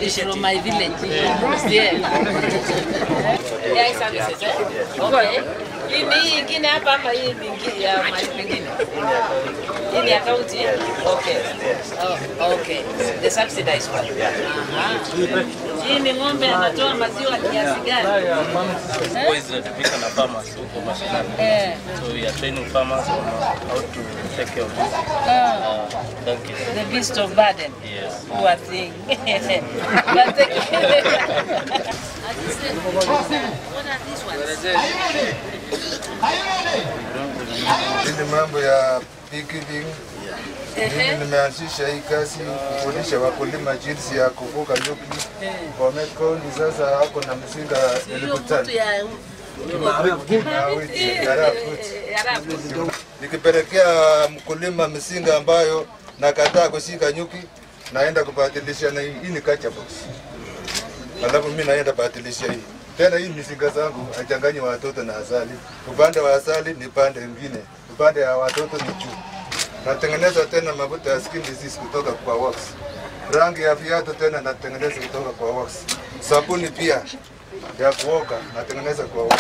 from my village. Yeah. AI services, eh? Okay. Hii ni hii ingine hapa ama hii ni ingine ya mahali pengine? Hii ni akaunti? Okay. Oh, okay. The subsidized one. Aha. Hii ni ng'ombe anatoa maziwa kiasi gani? Huwa zinatumika na farmers huko mashinani. Eh. So we are training farmers on how to take care of this Ah. uh, donkeys. The beast of burden. Yes. Poor thing. But the- What are these ones? Hii ni mambo ya beekeeping. Mimi Ehe. nimeanzisha hii kazi kufundisha wakulima jinsi ya kufuga nyuki. Bomet County sasa wako na mzinga Hiyo elfu mtu tano ya na wiki ya fruit. Eh, Arabu. Nikipelekea mkulima mzinga ambayo nakataa kushika nyuki, naenda kubadilisha na hii hii ni catcher box. Alafu mimi naenda badilisha hii tena. Hii mizinga zangu achanganye watoto na asali. Upande wa asali ni pande mwingine, upande wa watoto ni juu. Natengeneza tena mafuta ya skin disease kutoka kwa wax. Rangi ya viatu tena natengeneza kutoka kwa wax. Sabuni pia ya kuoga natengeneza kwa wax.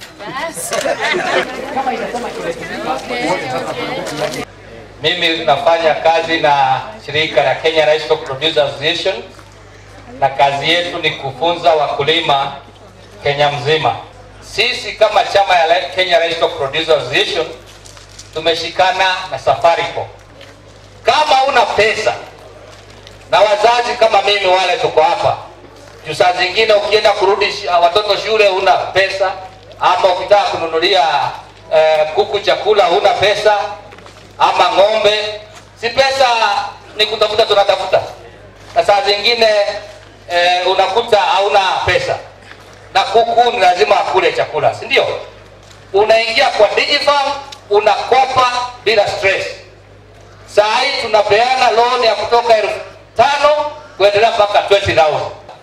Mimi nafanya kazi na shirika la Kenya Livestock Producers Association na kazi yetu ni kufunza wakulima Kenya mzima. Sisi kama chama ya Li- Kenya Livestock Producers Association tumeshikana na Safaricom. Kama una pesa na wazazi kama mimi wale tuko hapa, juu saa zingine ukienda kurudi shi- watoto shule una pesa, ama ukitaka kununulia eh, kuku chakula huna pesa, ama ng'ombe, si pesa ni kutafuta, tunatafuta na saa zingine eh, unakuta hauna pesa na kuku ni lazima akule chakula, si ndio? Unaingia kwa Digifarm unakopa bila stress. Saa hii tunapeana loan ya kutoka elfu tano kuendelea mpaka 20,000.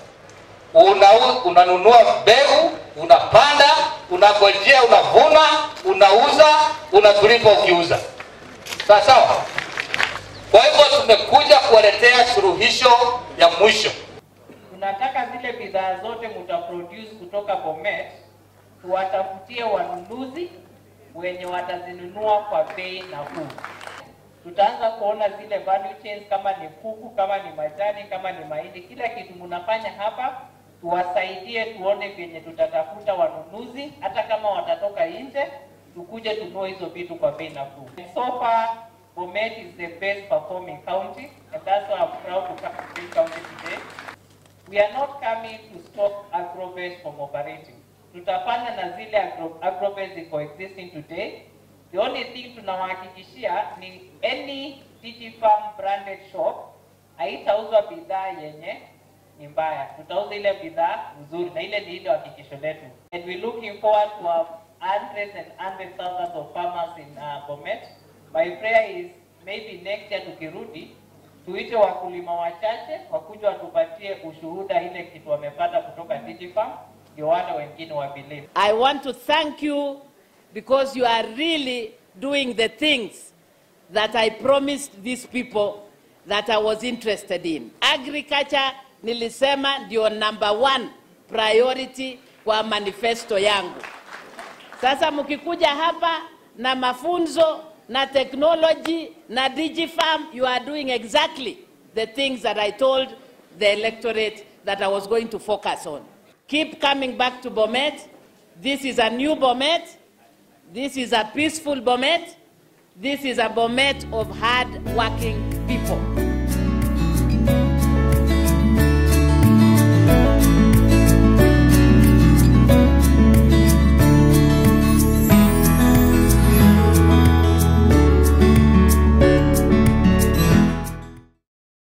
Una, unanunua mbegu, unapanda, unagojea, unavuna, unauza, unatulipa ukiuza. Sawa sawa. Kwa hivyo tumekuja kuwaletea suluhisho ya mwisho. tunataka zile bidhaa zote mutaproduce kutoka Bomet tuwatafutie wanunuzi wenye watazinunua kwa bei nafuu. Tutaanza kuona zile value chains, kama ni kuku, kama ni majani, kama ni mahindi, kila kitu mnafanya hapa, tuwasaidie tuone vyenye tutatafuta wanunuzi, hata kama watatoka nje, tukuje tununue hizo vitu kwa bei nafuu. So far, Bomet is the best performing county, and that's why I'm proud to come to this county today. We are not coming to stop agrobase from operating. Tutafanya na zile agro, agrobase ziko existing today. The only thing tunawahakikishia ni any Digifarm branded shop haitauzwa bidhaa yenye ni mbaya. Tutauza ile bidhaa nzuri na ile ni ile hakikisho letu. And we looking forward to have hundreds and hundreds thousands of farmers in uh, Bomet. My prayer is maybe next year tukirudi tuite wakulima wachache wakuja watupatie ushuhuda ile kitu wamepata kutoka Digifarm, ndio wale wengine wa believe. I want to thank you because you are really doing the things that I promised these people that I was interested in. Agriculture nilisema ndio number one priority kwa manifesto yangu. Sasa mkikuja hapa na mafunzo na technology na Digifarm, you are doing exactly the things that I told the electorate that I was going to focus on. Keep coming back to Bomet. This is a new Bomet. This is a peaceful Bomet. This is a Bomet of hard working people.